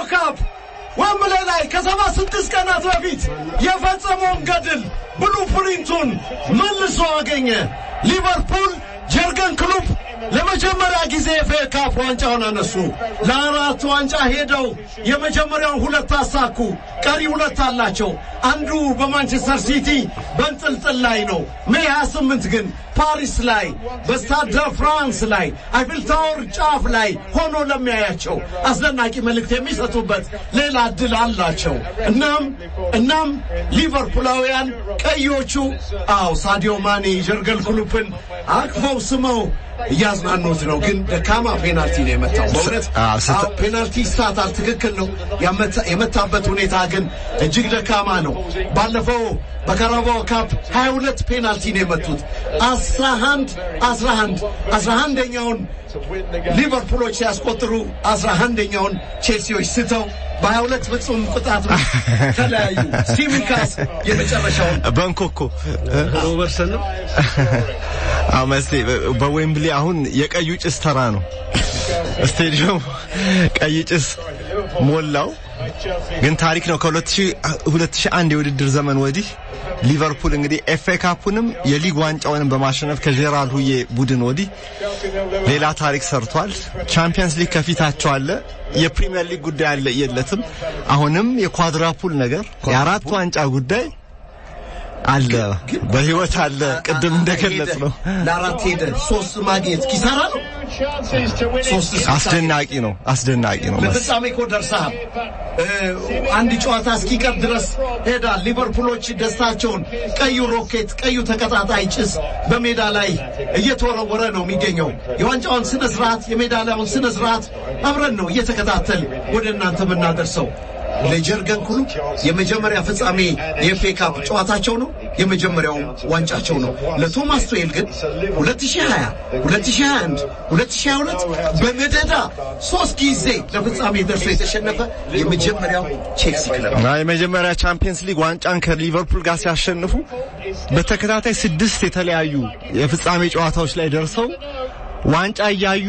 ካፕ ወምብሌ ላይ ከሰባ ስድስት ቀናት በፊት የፈጸመውን ገድል ብሉ ፕሪንቱን መልሶ አገኘ። ሊቨርፑል ጀርገን ክሉፕ ለመጀመሪያ ጊዜ ኤፍ ኤ ካፕ ዋንጫውን አነሱ። ለአራት ዋንጫ ሄደው የመጀመሪያውን ሁለት አሳኩ። ቀሪ ሁለት አላቸው። አንዱ በማንቸስተር ሲቲ በንጥልጥል ላይ ነው። ሜይ 28 ግን ፓሪስ ላይ በስታድ ደ ፍራንስ ላይ አይፊል ታወር ጫፍ ላይ ሆኖ ለሚያያቸው አስደናቂ መልእክት የሚሰጡበት ሌላ እድል አላቸው። እናም እናም ሊቨርፑላውያን ቀዮቹ አው ሳዲዮ ማኔ ጀርገን ክሉፕን አቅፈው ስመው እያዝናኑት ነው። ግን ደካማ ፔናልቲ ነው የመታው። በእውነት አዎ፣ ስህተት- አዎ፣ ፔናልቲ ስታታል፣ ትክክል ነው። ያመታ- የመታበት ሁኔታ ግን እጅግ ደካማ ነው። ባለፈው በካራባኦ ካፕ 22 ፔናልቲ ነው የመቱት። 11 11 11ኛውን ሊቨርፑሎች ሲያስቆጥሩ 11ኛውን ቼልሲዎች ስተው በ22 ፍጹም ቅጣት ምት ተለያዩ። ሲሚካስ የመጨረሻውን በንኮኮ ሮበርትሰን ነው አዎ መስቴ በዌምብሊ አሁን የቀዩ ጭስ ተራ ነው። ስቴዲየም ቀይ ጭስ ሞላው። ግን ታሪክ ነው። ከ2001 የውድድር ዘመን ወዲህ ሊቨርፑል እንግዲህ ኤፍ ኤ ካፑንም የሊግ ዋንጫውንም በማሸነፍ ከጄራል ሁዬ ቡድን ወዲህ ሌላ ታሪክ ሰርቷል። ቻምፒየንስ ሊግ ከፊታቸው አለ። የፕሪሚየር ሊግ ጉዳይ አለ የለትም። አሁንም የኳድራፑል ነገር የአራት ዋንጫ ጉዳይ አለ፣ በህይወት አለ። ቅድም እንደገለጽ ነው። ለአራት ሄደ ሶስት ማግኘት ኪሳራ ነው። ሶስት አስደናቂ ነው፣ አስደናቂ ነው። መስ- ለፍጻሜ እኮ ደርሰሃል። እ፣ አንድ ጨዋታ እስኪቀር ድረስ ሄዳል። ሊቨርፑሎች ደስታቸውን ቀዩ ሮኬት፣ ቀዩ ተቀጣጣይ ጭስ በሜዳ ላይ እየተወረወረ ነው የሚገኘው። የዋንጫውን ስነ ስርዓት፣ የሜዳሊያውን ስነ ስርዓት አብረን ነው እየተከታተል ወደ እናንተ የምናደርሰው። ለጀርገን ክሉፕ የመጀመሪያ ፍጻሜ የኤፍኤ ካፕ ጨዋታቸው ነው። የመጀመሪያው ዋንጫቸው ነው። ለቶማስ ቱዌል ግን 2020፣ 2021፣ 2022 በመደዳ ሶስት ጊዜ ለፍጻሜ ደርሶ የተሸነፈ የመጀመሪያው ቼልሲ ክለብ ነው። እና የመጀመሪያ ቻምፒየንስ ሊግ ዋንጫን ከሊቨርፑል ጋር ሲያሸንፉ በተከታታይ ስድስት የተለያዩ የፍጻሜ ጨዋታዎች ላይ ደርሰው ዋንጫ እያዩ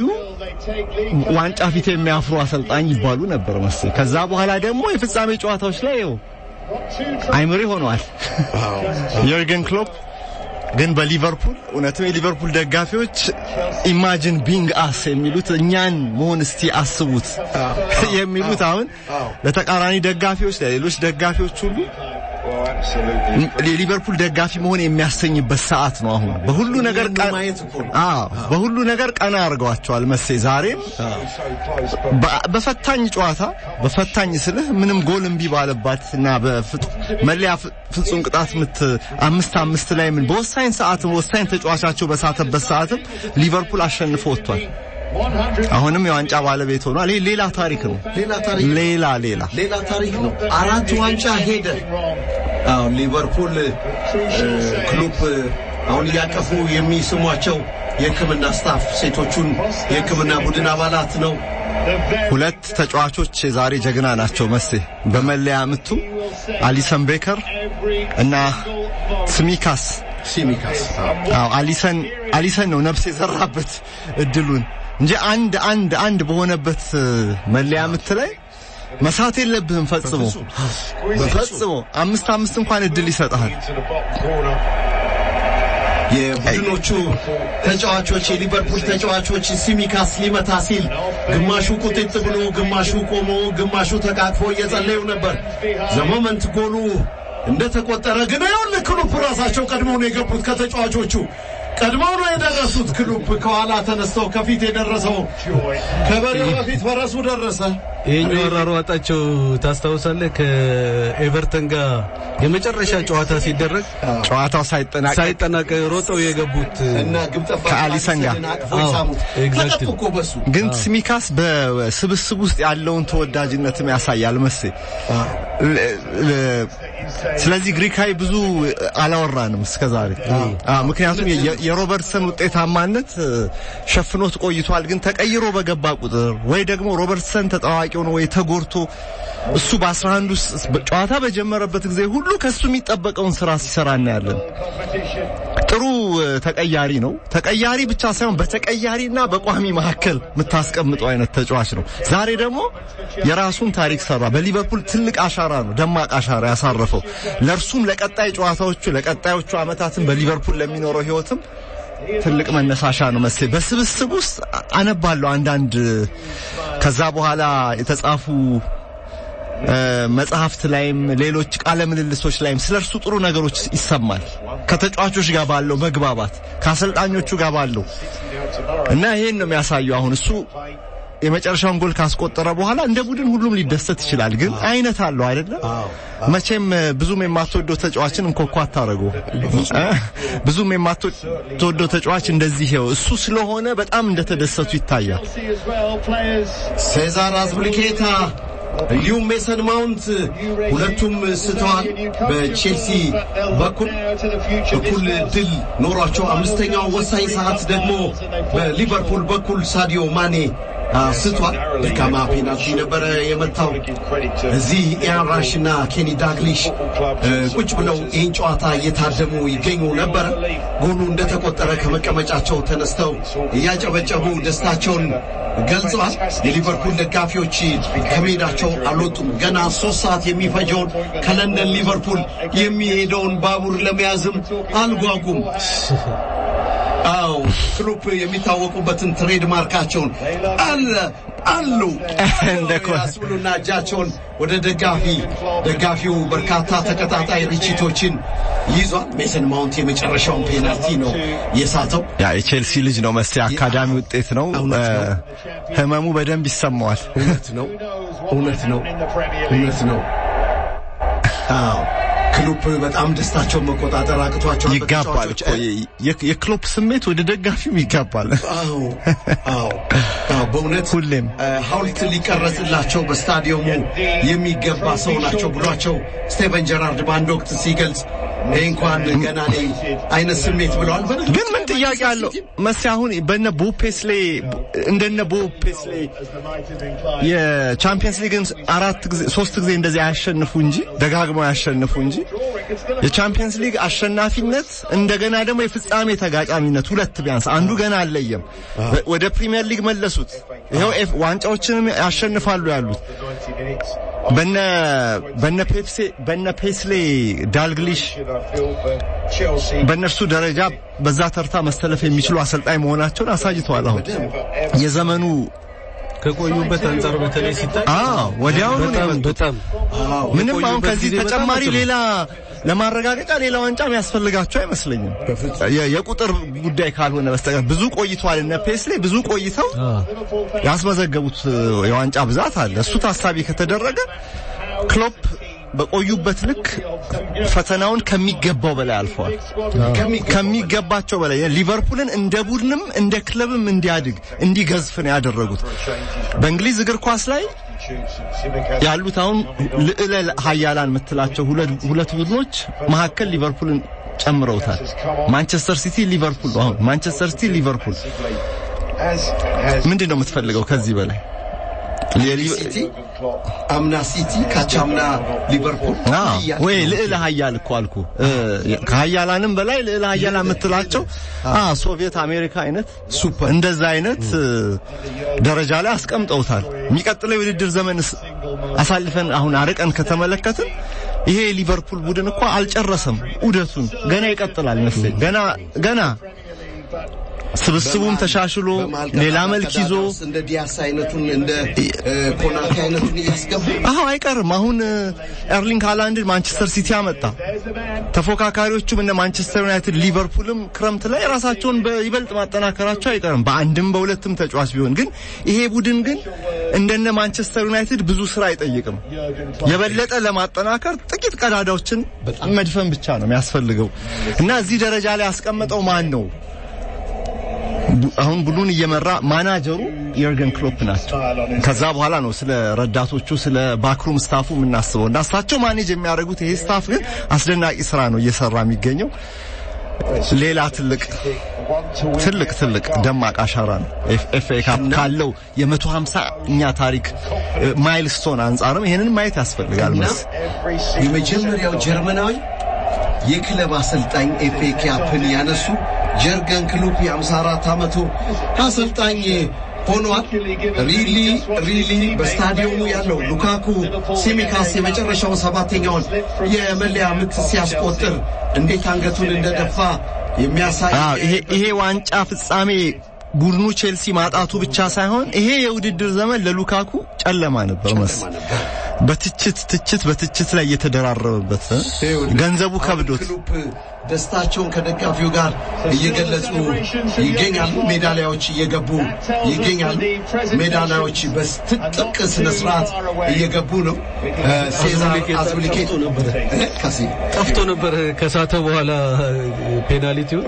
ዋንጫ ፊት የሚያፍሩ አሰልጣኝ ይባሉ ነበር መሰለኝ። ከዛ በኋላ ደግሞ የፍጻሜ ጨዋታዎች ላይ ይኸው አይምሪ ሆነዋል የርገን ክሎፕ። ግን በሊቨርፑል እውነትም የሊቨርፑል ደጋፊዎች ኢማጂን ቢንግ አስ የሚሉት እኛን መሆን እስቲ አስቡት የሚሉት አሁን ለተቃራኒ ደጋፊዎች ለሌሎች ደጋፊዎች ሁሉ የሊቨርፑል ደጋፊ መሆን የሚያሰኝበት ሰዓት ነው። አሁን በሁሉ ነገር ቀ- ማየት እኮ ነው። አዎ በሁሉ ነገር ቀና አድርገዋቸዋል መሴ ዛሬም በ- በፈታኝ ጨዋታ በፈታኝ ስልህ ምንም ጎል እምቢ ባለባት እና በፍጥ- መለያ ፍ- ፍጹም ቅጣት ምት አምስት አምስት ላይ ምን በወሳኝ ሰዓትም ወሳኝ ተጫዋቻቸው በሳተበት ሰዓትም ሊቨርፑል አሸንፎ ወጥቷል። አሁንም የዋንጫ ባለቤት ሆኗል። ይህ ሌላ ታሪክ ነው። ሌላ ታሪክ ሌላ ሌላ ሌላ ታሪክ ነው። አራት ዋንጫ ሄደ። አሁን ሊቨርፑል እ፣ ክሉፕ እ፣ አሁን እያቀፉ የሚስሟቸው የሕክምና ስታፍ ሴቶቹን የሕክምና ቡድን አባላት ነው። ሁለት ተጫዋቾች የዛሬ ጀግና ናቸው መሴ በመለያ ምቱ አሊሰን ቤከር እና ስሚካስ ሲሚካስ አዎ አሊሰን አሊሰን ነው ነፍስ የዘራበት እድሉን እንጂ አንድ አንድ አንድ በሆነበት እ፣ መለያ ምት ላይ መሳት የለብህም ፈጽሞ ፈጽሞ አምስት አምስት እንኳን እድል ይሰጥሃል። የቡድኖቹ ተጫዋቾች የሊቨርፑል ተጫዋቾች ሲሚካስ ሊመታ ሲል ግማሹ ቁጥጥ ብሎ ግማሹ ቆሞ ግማሹ ተቃቅፎ እየጸለዩ ነበር። ዘመመንት ጎሉ እንደተቆጠረ ግን ይኸውልህ ክሉፕ ራሳቸው ቀድመው ነው የገቡት ከተጫዋቾቹ ቀድመው ነው የደረሱት። ክሉፕ ከኋላ ተነስተው ከፊት የደረሰው ከበሬው በፊት ፈረሱ ደረሰ። ይሄኛው አሯሯጣቸው ታስታውሳለህ? ከኤቨርተን ጋር የመጨረሻ ጨዋታ ሲደረግ ጨዋታው ሳይጠናቀቅ ሳይጠናቀቅ ሮጠው የገቡት እና ግብ ጠባቂ ከአሊሰን ጋር አቅፈው አዎ፣ ሳሙት። exactly። ተቀጡ እኮ በሱ ግን ስሚካስ በስብስብ ውስጥ ያለውን ተወዳጅነትም ያሳያል መሴ። ለ- ለ- ስለዚህ ግሪካዊ ብዙ አላወራንም እስከዛሬ። አዎ፣ ምክንያቱም የ- የሮበርትሰን ውጤታማነት እ፣ ሸፍኖት ቆይቷል። ግን ተቀይሮ በገባ ቁጥር ወይ ደግሞ ሮበርትሰን ተጠዋቂ ሆኖ ወይ ተጎድቶ እሱ በ11 ውስጥ ጨዋታ በጀመረበት ጊዜ ሁሉ ከሱ የሚጠበቀውን ስራ ሲሰራ እናያለን። ጥሩ ተቀያሪ ነው። ተቀያሪ ብቻ ሳይሆን በተቀያሪና በቋሚ መካከል የምታስቀምጠው አይነት ተጫዋች ነው። ዛሬ ደግሞ የራሱን ታሪክ ሰራ። በሊቨርፑል ትልቅ አሻራ ነው፣ ደማቅ አሻራ ያሳረፈው ለእርሱም ለቀጣይ ጨዋታዎቹ ለቀጣዮቹ ዓመታትም በሊቨርፑል ለሚኖረው ህይወትም ትልቅ መነሳሻ ነው መሰለኝ። በስብስብ ውስጥ አነባለሁ አንዳንድ ከዛ በኋላ የተጻፉ መጽሐፍት ላይም ሌሎች ቃለ ምልልሶች ላይም ስለ እርሱ ጥሩ ነገሮች ይሰማል። ከተጫዋቾች ጋር ባለው መግባባት ከአሰልጣኞቹ ጋር ባለው እና ይሄን ነው የሚያሳየው። አሁን እሱ የመጨረሻውን ጎል ካስቆጠረ በኋላ እንደ ቡድን ሁሉም ሊደሰት ይችላል። ግን አይነት አለው አይደለም። መቼም ብዙም የማትወደው ተጫዋችን እንኮኳ አታረገው። ብዙም የማትወደው ተጫዋች እንደዚህ ይኸው እሱ ስለሆነ በጣም እንደተደሰቱ ይታያል። ሴዛር አዝብልኬታ እንዲሁም ሜሰን ማውንት ሁለቱም ስተዋል። በቼልሲ በኩል እኩል ድል ኖሯቸው አምስተኛው ወሳኝ ሰዓት ደግሞ በሊቨርፑል በኩል ሳዲዮ ማኔ ስቷል። ደካማ ፔናልቲ ነበረ የመታው። እዚህ ኢያን ራሽ እና ኬኒ ዳግሊሽ ቁጭ ብለው ይህን ጨዋታ እየታደሙ ይገኙ ነበረ። ጎሉ እንደተቆጠረ ከመቀመጫቸው ተነስተው እያጨበጨቡ ደስታቸውን ገልጸዋል። የሊቨርፑል ደጋፊዎች ከሜዳቸው አልወጡም። ገና ሶስት ሰዓት የሚፈጀውን ከለንደን ሊቨርፑል የሚሄደውን ባቡር ለመያዝም አልጓጉም። አዎ ክሎፕ የሚታወቁበትን ትሬድ ማርካቸውን አለ አሉ እንደ ያስብሉና እጃቸውን ወደ ደጋፊ ደጋፊው በርካታ ተከታታይ ርችቶችን ይዟል። ሜሰን ማውንት የመጨረሻውን ፔናልቲ ነው የሳተው። ያ የቼልሲ ልጅ ነው መሰለኝ አካዳሚ ውጤት ነው። እውነት ነው። ህመሙ በደንብ ይሰማዋል። እውነት ነው፣ እውነት ነው፣ እውነት ነው። አዎ ክሎፕ በጣም ደስታቸውን መቆጣጠር አቅቷቸዋል። ይጋባል እኮ በተጫዋቾች- የ- የክሎፕ ስሜት ወደ ደጋፊውም ይጋባል። አዎ አዎ አዎ በእውነት ሁሌም እ፣ ሐውልት ሊቀረጽላቸው በስታዲየሙ የሚገባ ሰው ናቸው ብሏቸው ስቴቨን ጀራርድ በአንድ ወቅት ሲገልጽ ይህ እንኳን ገና ነኝ አይነት ስሜት ብለዋል። በእርግጥ ግን ምን ጥያቄ አለው መሲ አሁን በነ ቦብ ፔስሌ እንደነ ቦብ ፔስሌ የቻምፒየንስ ሊግን አራት ጊዜ ሶስት ጊዜ እንደዚህ አያሸንፉ እንጂ ደጋግመው ያሸንፉ እንጂ የቻምፒየንስ ሊግ አሸናፊነት እንደገና ደግሞ የፍጻሜ ተጋጣሚነት ሁለት ቢያንስ አንዱ ገና አልለየም። በ- ወደ ፕሪሚየር ሊግ መለሱት። ይኸው ኤፍ ዋንጫዎችንም ያሸንፋሉ ያሉት በነ በነ ፔፕሴ በነ ፔስሌ ዳልግሊሽ በእነርሱ ደረጃ በዛ ተርታ መስተለፍ የሚችሉ አሰልጣኝ መሆናቸውን አሳይተዋል። አሁን የዘመኑ ከቆዩበት አንጻር በተለይ ሲታይ አዎ ወዲያውኑ ነው በጣም የመጡት። በጣም ምንም አሁን የቆዩበት ከዚህ ጊዜ በጣም ተጨማሪ አጭር ነው። ሌላ ለማረጋገጫ ሌላ ዋንጫ የሚያስፈልጋቸው አይመስለኝም። የ- የቁጥር ጉዳይ ካልሆነ በስተቀር ብዙ ቆይተዋል። እነ ፔስሌ ብዙ ቆይተው ያስመዘገቡት የዋንጫ ብዛት አለ። እሱ ታሳቢ ከተደረገ ክሎፕ በቆዩበት ልክ ፈተናውን ከሚገባው በላይ አልፈዋል። ከሚገባቸው በላይ ሊቨርፑልን እንደ ቡድንም እንደ ክለብም እንዲያድግ እንዲገዝፍ ነው ያደረጉት። በእንግሊዝ እግር ኳስ ላይ ያሉት አሁን ልዕለ ሀያላን የምትላቸው ሁለት ሁለት ቡድኖች መካከል ሊቨርፑልን ጨምረውታል። ማንቸስተር ሲቲ ሊቨርፑል ነው። አሁን ማንቸስተር ሲቲ ሊቨርፑል ምንድን ነው የምትፈልገው ከዚህ በላይ? የሊ- ሲቲ አምና ሲቲ ካቻምና ሊቨርፑል አዎ እያሉ ወይ ነው። ልዕለ ሀያል እኮ አልኩ። እ፣ ከሀያላንም በላይ ልዕለ ሀያል የምትላቸው አ ሶቪየት አሜሪካ አይነት ሱፐር እንደዛ አይነት እ፣ ደረጃ ላይ አስቀምጠውታል። የሚቀጥለው የውድድር ዘመን ስ- አሳልፈን አሁን አርቀን ከተመለከትን ይሄ የሊቨርፑል ቡድን እኮ አልጨረሰም ዑደቱን፣ ገና ይቀጥላል መሰለኝ። ገና ገና ስብስቡም ተሻሽሎ በመሀል ሌላ ቀጣይ መልክ ይዞ ተዳዳሪስ እንደ ዲያስ አይነቱን እንደ እ፣ ኮናቴ አይነቱን እያስገቡ አዎ አይቀርም። አሁን እ፣ ኤርሊንግ ሃላንድን ማንቸስተር ሲቲ አመጣ። ተፎካካሪዎቹም እነ ማንቸስተር ዩናይትድ፣ ሊቨርፑልም ክረምት ላይ ራሳቸውን በይበልጥ ማጠናከራቸው አይቀርም። በአንድም በሁለትም ተጫዋች ቢሆን ግን ይሄ ቡድን ግን እንደነ ማንቸስተር ዩናይትድ ብዙ ስራ አይጠይቅም። የበለጠ ለማጠናከር ጥቂት ቀዳዳዎችን መድፈን ብቻ ነው የሚያስፈልገው እና እዚህ ደረጃ ላይ ያስቀመጠው ማን ነው? ቡ- አሁን ቡድኑን እየመራ ማናጀሩ የርገን ክሎፕ ናቸው። ከዛ በኋላ ነው ስለ ረዳቶቹ ስለ ባክሩም ስታፉ የምናስበው እና እሳቸው ማኔጅ የሚያደርጉት ይሄ ስታፍ ግን አስደናቂ ስራ ነው እየሰራ የሚገኘው። ሌላ ትልቅ ትልቅ ትልቅ ደማቅ አሻራ ነው። ኤፍ ኤ ካፕ ካለው የመቶ ሀምሳኛ ታሪክ ማይልስቶን አንጻርም ይሄንን ማየት ያስፈልጋል። እና መስ የመጀመሪያው ጀርመናዊ የክለብ አሰልጣኝ ኤፍ ኤ ካፕን ያነሱ ጀርገን ክሉፕ የ54 ዓመቱ አሰልጣኝ ሆኗል። ሪሊ ሪሊ በስታዲየሙ ያለው ሉካኩ ሲሚካስ የመጨረሻውን ሰባተኛውን የመለያ ምት ሲያስቆጥር እንዴት አንገቱን እንደደፋ የሚያሳይ አዎ ይሄ ይሄ ዋንጫ ፍጻሜ ቡድኑ ቼልሲ ማጣቱ ብቻ ሳይሆን ይሄ የውድድር ዘመን ለሉካኩ ጨለማ ነበር መስ በትችት ትችት በትችት ላይ እየተደራረበበት እ? ገንዘቡ ከብዶት ክሉፕ ደስታቸውን ከደጋፊው ጋር እየገለጹ ይገኛሉ። ሜዳሊያዎች እየገቡ ይገኛሉ። ሜዳሊያዎች በትጥቅ ስነ ስርዓት እየገቡ ነው። ሴዛር አዝብሊኬቶ ነበረ ከሲ ጠፍቶ ነበር ከሳተ በኋላ ፔናልቲው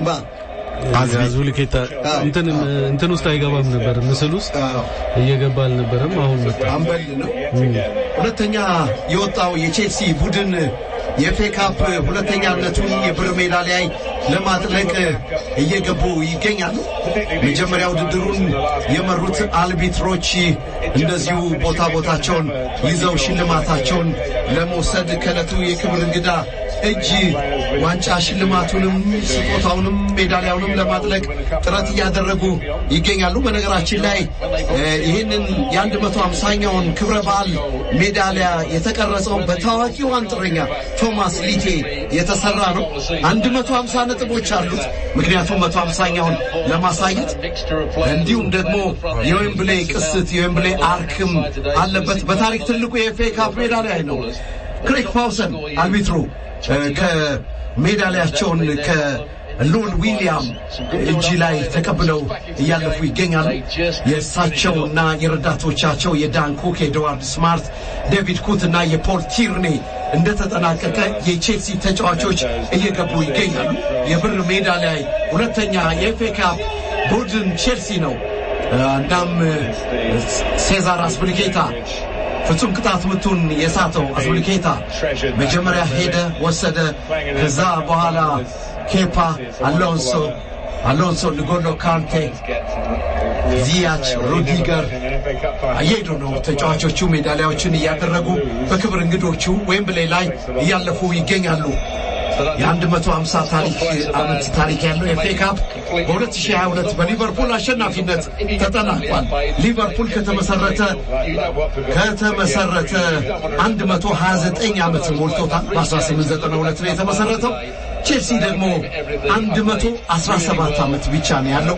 አዝቢ አዙሊኬታ እንትን እንትን ውስጥ አይገባም ነበር ምስል ውስጥ እየገባ አልነበረም። አሁን መጣ። አምበል ነው። ሁለተኛ የወጣው የቼልሲ ቡድን የኤፍ ኤ ካፕ ሁለተኛነቱን የብር ሜዳሊያ ለማጥለቅ እየገቡ ይገኛሉ። መጀመሪያ ውድድሩን የመሩት አልቢትሮች እንደዚሁ ቦታ ቦታቸውን ይዘው ሽልማታቸውን ለመውሰድ ከዕለቱ የክብር እንግዳ እጅ ዋንጫ ሽልማቱንም ስጦታውንም ሜዳሊያውንም ለማጥለቅ ጥረት እያደረጉ ይገኛሉ። በነገራችን ላይ እ ይህንን የአንድ መቶ ሃምሳኛውን ክብረ በዓል ሜዳሊያ የተቀረጸው በታዋቂው አንጥረኛ ቶማስ ሊቴ የተሰራ ነው። አንድ መቶ ሃምሳ ነጥቦች አሉት። ምክንያቱም መቶ ሃምሳኛውን ለማሳየት እንዲሁም ደግሞ የዌምብሌ ቅስት የዌምብሌ አርክም አለበት። በታሪክ ትልቁ የኤፍ ኤ ካፕ ሜዳሊያ ነው። ክሬግ ፓውሰን አልቢትሩ እ ከሜዳሊያቸውን ከሎን ዊሊያም እጅ ላይ ተቀብለው እያለፉ ይገኛሉ። የእሳቸውና የረዳቶቻቸው የዳን ኩክ፣ የኤድዋርድ ስማርት፣ ዴቪድ ኩት እና የፖል ቲርኔ እንደተጠናቀቀ የቼልሲ ተጫዋቾች እየገቡ ይገኛሉ። የብር ሜዳሊያ ሁለተኛ የኤፍ ኤ ካፕ ቡድን ቼልሲ ነው። እናም ሴዛር አስፕሊኬታ ፍጹም ቅጣት ምቱን የሳተው አስፕሊኬታ መጀመሪያ ሄደ ወሰደ። ከዛ በኋላ ኬፓ አሎንሶ አሎንሶ ንጎሎ ካንቴ ዚያች ሩዲገር እየሄዱ ነው። ተጫዋቾቹ ሜዳሊያዎችን እያደረጉ በክብር እንግዶቹ ዌምብሌ ላይ እያለፉ ይገኛሉ። የ150 ታሪክ ዓመት ታሪክ ያለው ኤፍ ኤ ካፕ በ2022 በሊቨርፑል አሸናፊነት ተጠናቋል። ሊቨርፑል ከተመሰረተ ከተመሰረተ 129 ዓመት ሞልቶታል። በ1892 ነው የተመሰረተው። ቼልሲ ደግሞ 117 ዓመት ብቻ ነው ያለው።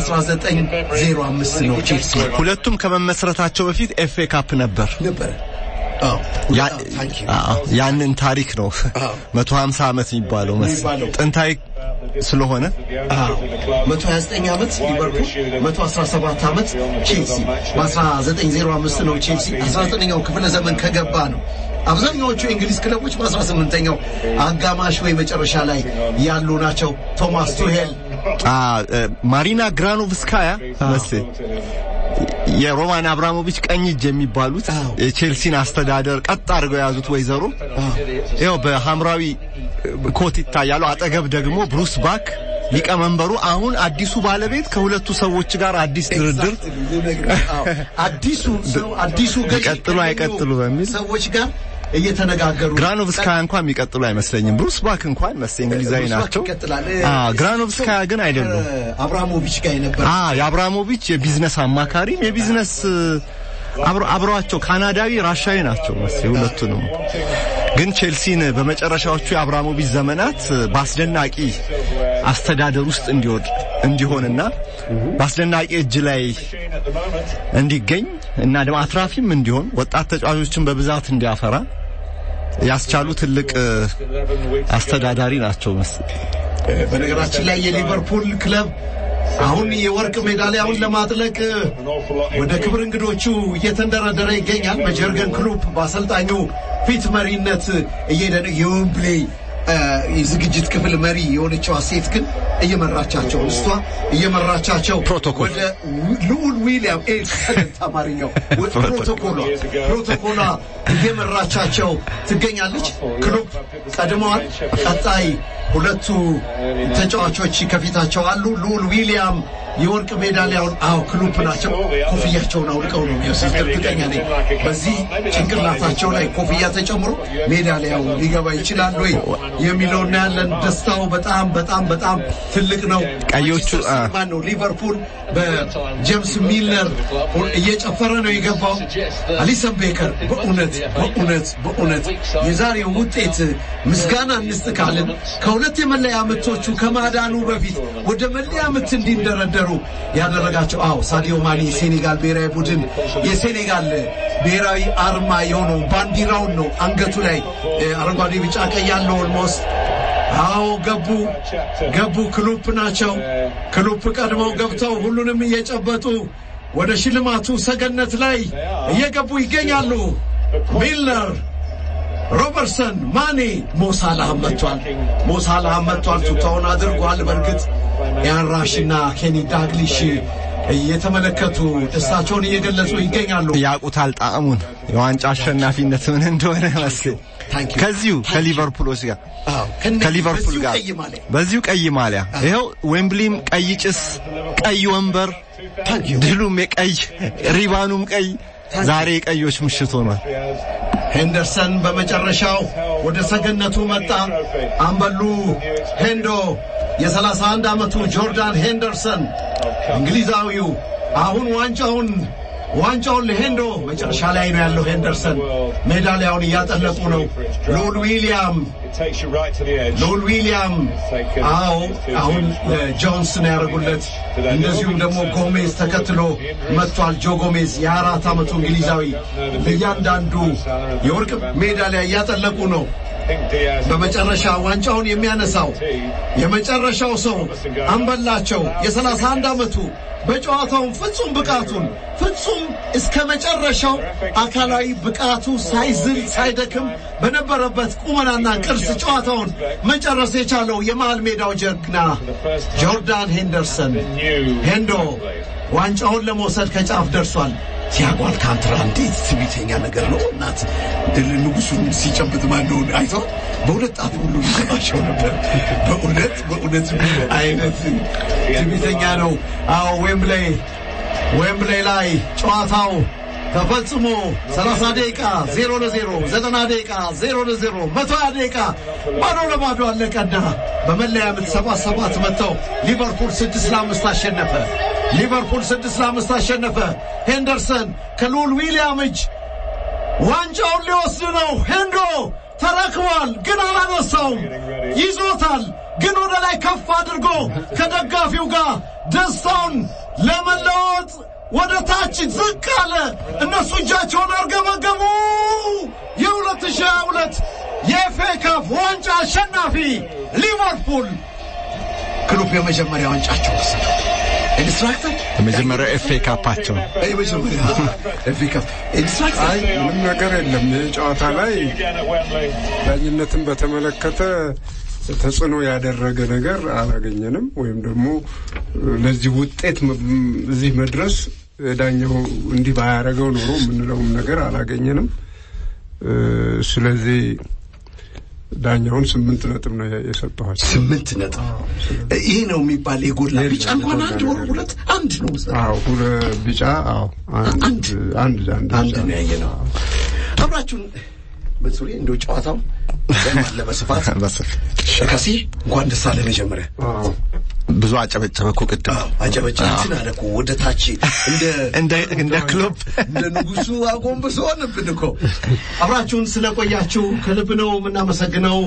በ1905 ነው ቼልሲ ሁለቱም ከመመስረታቸው በፊት ኤፍ ኤ ካፕ ነበር። ነበረ። ያ- አዎ፣ ያንን ታሪክ ነው አዎ። 150 ዓመት የሚባለው መስ የሚባለው። ጥንታዊ ስለሆነ 129 ዓመት ሊቨርፑል 117 ዓመት ቼልሲ በ1905 ነው ቼልሲ 19ኛው ክፍለ ዘመን ከገባ ነው አብዛኛዎቹ የእንግሊዝ ክለቦች በ18ኛው አጋማሽ ወይ መጨረሻ ላይ ያሉ ናቸው ቶማስ ቱሄል አ እ፣ ማሪና ግራኖቭስካያ መስል የሮማን አብራሞቪች ቀኝ እጅ የሚባሉት አዎ። የቼልሲን አስተዳደር ቀጥ አድርገው የያዙት ወይዘሮ ይኸው በሐምራዊ ኮት ይታያሉ። አጠገብ ደግሞ ብሩስ ባክ ሊቀመንበሩ፣ አሁን አዲሱ ባለቤት ከሁለቱ ሰዎች ጋር አዲስ ድርድር አዲሱ ሰው አዲሱ ገዢ ይቀጥሉ አይቀጥሉ በሚል ሰዎች ጋር እየተነጋገሩ ግራኖቭስካያ እንኳን የሚቀጥሉ አይመስለኝም። ብሩስ ባክ እንኳን መስ እንግሊዛዊ ብሩስ ባክ ናቸው። ይቀጥላል። አ ግራኖቭስካያ ግን አይደሉም። አብራሞቪች ጋር የነበረ አ የአብራሞቪች የቢዝነስ አማካሪም የቢዝነስ አብሮ አብረዋቸው ካናዳዊ ራሻዊ ናቸው መሰለኝ ሁለቱንም። ግን ቼልሲን በመጨረሻዎቹ የአብራሞቪች ዘመናት በአስደናቂ አስተዳደር ውስጥ እንዲወድ እንዲሆንና በአስደናቂ እጅ ላይ እንዲገኝ እና ደግሞ አትራፊም እንዲሆን ወጣት ተጫዋቾችን በብዛት እንዲያፈራ ያስቻሉ ትልቅ አስተዳዳሪ ናቸው መሰለኝ። በነገራችን ላይ የሊቨርፑል ክለብ አሁን የወርቅ ሜዳሊያውን ለማጥለቅ ወደ ክብር እንግዶቹ እየተንደረደረ ይገኛል። በጀርገን ክሉፕ በአሰልጣኙ ፊት መሪነት እየሄደ ነው። የዌምብሌ የዝግጅት ክፍል መሪ የሆነችዋ ሴት ግን እየመራቻቸው እሷ እየመራቻቸው ፕሮቶኮል። ወደ ልዑል ዊሊያም ኤክሰለንት አማርኛው ወደ ፕሮቶኮሏ ፕሮቶኮሏ እየመራቻቸው ትገኛለች። ክሉብ ቀድመዋል። ቀጣይ ሁለቱ ተጫዋቾች ከፊታቸው አሉ። ልዑል ዊሊያም የወርቅ ሜዳሊያውን አዎ ክሉፕ ናቸው። ኮፍያቸውን አውልቀው ነው የሚወስዱት። እርግጠኛ ነኝ በዚህ ጭንቅላታቸው ላይ ኮፍያ ተጨምሮ ሜዳሊያው ሊገባ ይችላል ወይ የሚለው እናያለን። ደስታው በጣም በጣም በጣም ትልቅ ነው። ቀዮቹ፣ አ- ማን ነው ሊቨርፑል በጄምስ ሚልነር እየጨፈረ ነው የገባው። አሊሰን ቤከር በእውነት በእውነት በእውነት የዛሬው ውጤት ምስጋና እንስጥ ካልን ከሁለት የመለያ ምቶቹ ከማዳኑ በፊት ወደ መለያ ምት እንዲንደረደሩ ያደረጋቸው አዎ ሳዲዮ ማኒ የሴኔጋል ብሔራዊ ቡድን የሴኔጋል ብሔራዊ አርማ የሆነው ባንዲራውን ነው አንገቱ ላይ እ፣ አረንጓዴ፣ ቢጫ፣ ቀይ ያለው ኦልሞስት አዎ ገቡ ገቡ። ክሉፕ ናቸው። ክሉፕ ቀድመው ገብተው ሁሉንም እየጨበጡ ወደ ሽልማቱ ሰገነት ላይ እየገቡ ይገኛሉ። ሚልነር፣ ሮበርትሰን፣ ማኔ፣ ሞሳላህም መጥቷል። ሞሳላህም መጥቷል። ቱታውን አድርጓል። በእርግጥ ያንራሽና ኬኒ ዳግሊሽ እየተመለከቱ ደስታቸውን እየገለጹ ይገኛሉ። ያውቁታል ጣዕሙን የዋንጫ አሸናፊነት ምን እንደሆነ መስል ታንክ ዩ። ከዚሁ ከሊቨርፑሎች ጋር አዎ፣ ከነ- ከሊቨርፑል በዚሁ ጋር ቀይ ማሊያ በዚሁ ቀይ ማሊያ ይኸው ዌምብሊም ቀይ ጭስ፣ ቀይ ወንበር፣ ታንክ ዩ። ድሉም የቀይ ሪባኑም ቀይ። ዛሬ የቀዮች ምሽት ሆኗል። ሄንደርሰን በመጨረሻው ወደ ሰገነቱ መጣ። አምበሉ ሄንዶ የ31 ዓመቱ ጆርዳን ሄንደርሰን እንግሊዛዊው አሁን ዋንጫውን ዋንጫውን ለሄንዶ መጨረሻ ላይ ነው ያለው። ሄንደርሰን ሜዳሊያውን እያጠለቁ ነው። ልዑል ዊሊያም ልዑል ዊሊያም አዎ አሁን ጆንስ ነው ያደርጉለት። እንደዚሁም ደግሞ ጎሜዝ ተከትሎ መጥቷል። ጆ ጎሜዝ የአራት ዓመቱ እንግሊዛዊ ለእያንዳንዱ የወርቅ ሜዳሊያ እያጠለቁ ነው። በመጨረሻ ዋንጫውን የሚያነሳው የመጨረሻው ሰው አምበላቸው የሰላሳ አንድ ዓመቱ በጨዋታውን ፍጹም ብቃቱን ፍጹም እስከ መጨረሻው አካላዊ ብቃቱ ሳይዝል ሳይደክም በነበረበት ቁመናና ቅርስ ጨዋታውን መጨረስ የቻለው የመሃል ሜዳው ጀግና ጆርዳን ሄንደርሰን ሄንዶ ዋንጫውን ለመውሰድ ከጫፍ ደርሷል። ቲያጎ አልካንትራ እንዴት ትዕቢተኛ ነገር ነው! እናት ድል ንጉሱን ሲጨብጥ ማለውን አይተው በሁለት ጣት ሁሉ ሊሰማቸው ነበር። በእውነት በእውነት ምን አይነት ትዕቢተኛ ነው! አዎ ዌምብሌይ ዌምብሌይ ላይ ጨዋታው ተፈጽሞ 30 ደቂቃ 0 ለ0 90 ደቂቃ 0 ለ0 120 ደቂቃ ባዶ ለባዶ አለቀና በመለያ ምት ሰባት ሰባት መጥተው ሊቨርፑል 6 ለ5 አሸነፈ። ሊቨርፑል 6 ለ5 አሸነፈ። ሄንደርሰን ከልዑል ዊሊያም እጅ ዋንጫውን ሊወስድ ነው። ሄንዶ ተረክቧል፣ ግን አላነሳውም። ይዞታል፣ ግን ወደ ላይ ከፍ አድርጎ ከደጋፊው ጋር ደስታውን ለመለወጥ ወደ ታች ዝቅ አለ። እነሱ እጃቸውን አርገበገቡ። የ2022 የኤፍኤ ካፕ ዋንጫ አሸናፊ ሊቨርፑል ክሉብ የመጀመሪያ ዋንጫቸው ወሰዱ። ኢንስትራክተር የመጀመሪያው ኤፍ ኤ ካፓቸው ነው። የመጀመሪያ ኤፍኤ ካፕ ኢንስትራክተር አይ ምንም ነገር የለም። ይህ ጨዋታ ላይ ዳኝነትን በተመለከተ ተጽዕኖ ያደረገ ነገር አላገኘንም። ወይም ደግሞ ለዚህ ውጤት መ- እዚህ መድረስ ዳኛው እንዲህ ባያደረገው ኖሮ የምንለውም ነገር አላገኘንም። እ፣ ስለዚህ ዳኛውን ስምንት ነጥብ ነው የሰጠኋቸው። ስምንት ነጥብ ይሄ ነው የሚባል የጎላ ቢጫ እንኳን አንድ ወር ሁለት አንድ ነው አዎ ሁለ ቢጫ አዎ አንድ አንድ አንድ አንድ አንድ ነው ያየ ነው። አብራችሁን በሱሪ እንደው ጨዋታው ለማለ በስፋት በስፍ ከሲ እንኳን ደስ አለ መጀመሪያ ብዙ ብዙ አጨበጨበ እኮ ቅድም አጨበጫ እንትን አለ እኮ ወደ ታች እንደ እንደ እንደ ክሎፕ እንደ ንጉሱ አጎንብሶ ሆነብን እኮ። አብራችሁን ስለቆያችሁ ከልብ ነው የምናመሰግነው።